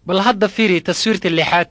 bal hadda fiiri taswiirta lixaad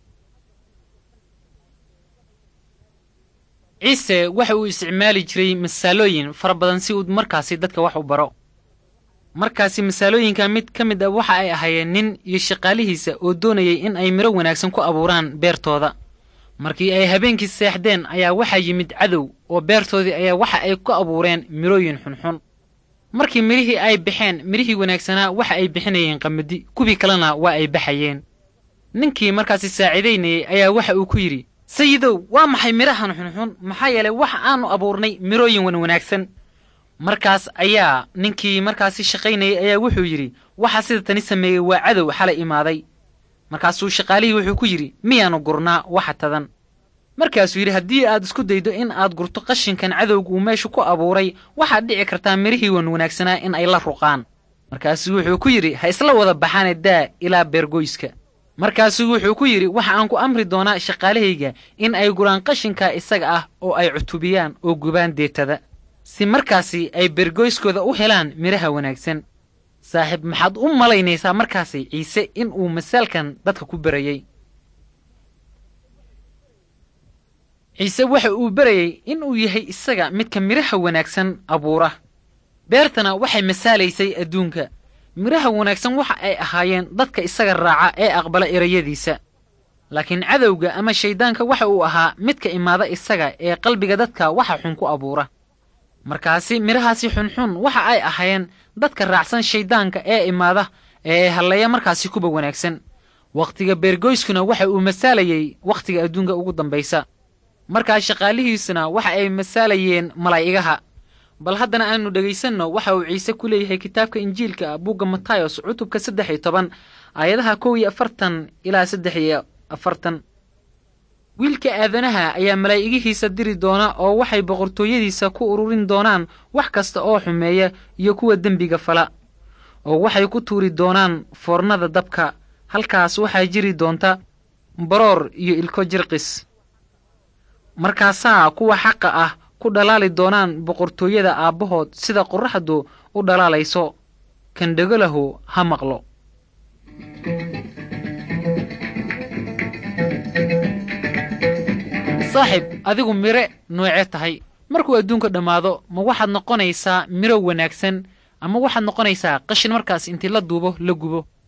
ciise waxa uu isticmaali jiray masaalooyin fara badan si uu markaasi dadka wax u baro markaasi masaalooyinka mid ka mid a waxa ay ahaayeen nin iyo shaqaalihiisa oo doonayay in ay midho wanaagsan ku abuuraan beertooda markii ay habeenkii seexdeen ayaa waxaa yimid cadow oo beertoodii ayaa waxa ay ku abuureen midhooyin xunxun markii midhihii ay baxeen midhihii wanaagsanaa waxa ay bixinayeen qamadi kuwii kalena waa ay baxayeen ninkii markaasi saaciidaynayay ayaa waxa uu ku yidhi sayidow waa maxay midhahan xunxun maxaa yeelay waxa aanu abuurnay midhooyin wan wanaagsan markaas ayaa ninkii markaasi shaqaynayay ayaa wuxuu yidhi waxa sida tani sameeyey waa cadow xalay imaaday markaasuu shaqaalihii wuxuu ku yidhi miyaanu gurnaa waxa tadan markaasuu yidhi haddii aad isku daydo in aad gurto qashinkan cadowga uu meesha ku abuuray waxaad dhici kartaa midhihii wan wanaagsanaa in ay la ruqaan markaasuu wuxuu ku yidhi ha isla wada baxaane daa ilaa beergoyska markaasuu wuxuu ku yidhi waxa aan ku amri doonaa shaqaalahayga in ay guraan qashinkaa isaga ah oo ay cutubiyaan oo gubaan deetada si markaasi ay beergoyskooda u helaan midhaha wanaagsan saaxiib maxaad u malaynaysaa markaasi ciise in uu masaalkan dadka ku berayey ciise waxa uu berayey in uu yahay isaga midka midhaha wanaagsan abuura beertana waxay masaalaysay adduunka midhaha wanaagsan waxa ay ahaayeen dadka isaga raaca ee aqbala erayadiisa laakiin cadowga ama shayddaanka waxa uu ahaa midka imaada isaga ee qalbiga dadka waxa xun ku abuura markaasi midhahaasi xunxun waxa ay ahaayeen dadka raacsan shayddaanka ee imaada ee halleeya markaasi kuba wanaagsan wakhtiga beergoyskuna waxa uu masaalayey wakhtiga adduunka ugu dambaysa markaas shaqaalihiisuna waxa ay masaalayeen malaa'igaha bal haddana aanu dhegaysanno waxa uu ciise ku leeyahay kitaabka injiilka bugga matayos cutubka saddex iyo toban aayadaha kow iyo afartan ilaa saddex iyo afartan wiilka aadanaha ayaa malaa'igihiisa diri doona oo waxay boqortooyadiisa ku ururin doonaan wax kasta oo xumeeya iyo kuwa dembiga fala oo waxay ku tuuri doonaan foornada dabka halkaas waxaa jiri doonta baroor iyo ilko jirqis markaasaa kuwa xaqa ah ku dhalaali doonaan boqortooyada aabbahood sida qorraxdu u dhalaalayso kan dhegolahu ha maqlo saaxib adigu mire noocee tahay markuu adduunka dhammaado ma waxaad noqonaysaa miro wanaagsan ama waxaad noqonaysaa qashin markaas intii la duubo la gubo